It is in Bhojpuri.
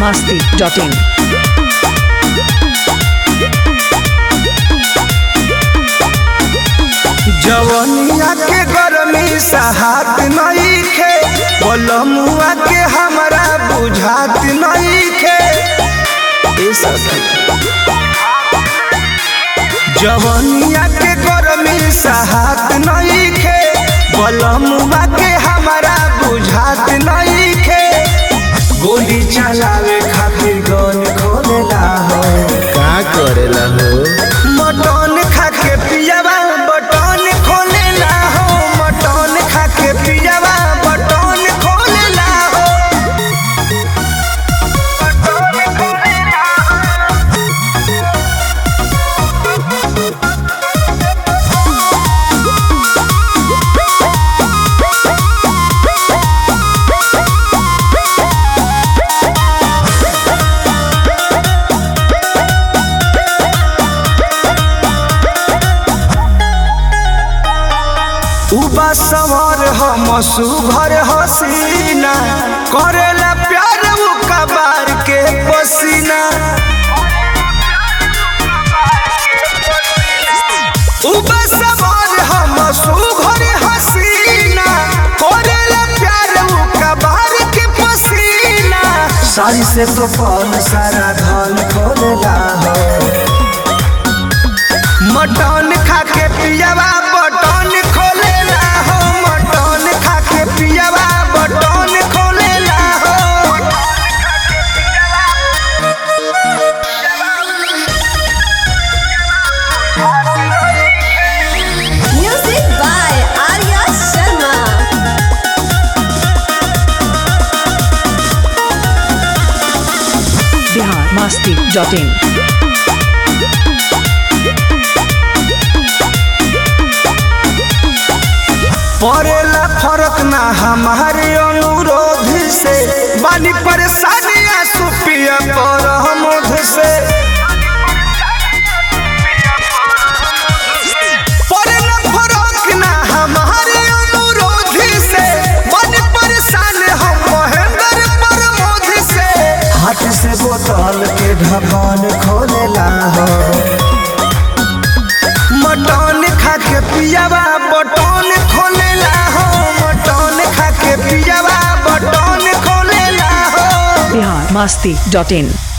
masti.in. जवनिया के गरमी सहात नईखे बलमुआ के हमरा बुझात नईखे ए सखी जवनिया के गरमी सहात नईखे बलमुआ के हमरा बुझात नईखे गोली चलावे खातिर गन खोलेला हो का करेला हो मटन खा के पियावा बटन खोलेला हो मटन खा के पियावा बटन खोलेला हो बटन खोलेला उबा सवार हम सुभर हसीना करेला प्यार उ कबार के पसीना उबा सवार हम सुभर हसीना करेला प्यार उ कबार के पसीना सारी से तो पौन सारा धन खोलेला हो मटन खा के पियावा बटन खोलेला हो मटन खा के पियावा बटन खोलेला हो Music by Arya Sharma. Bihar masti.in. पड़ेला फर्क ना हमारे अनुरोध से बानी परेशानी आंसू पिया पर हमोध से पड़ेला फर्क ना हमारे अनुरोध से बानी परेशान हम महेंद्र प्रमोद से हाथ से बोतल के ढक्कन खोलेला हो मटन खा के पियावा बटन खोलेला हो मटन खा के पियावा बटन खोलेला हो Bihar masti.in.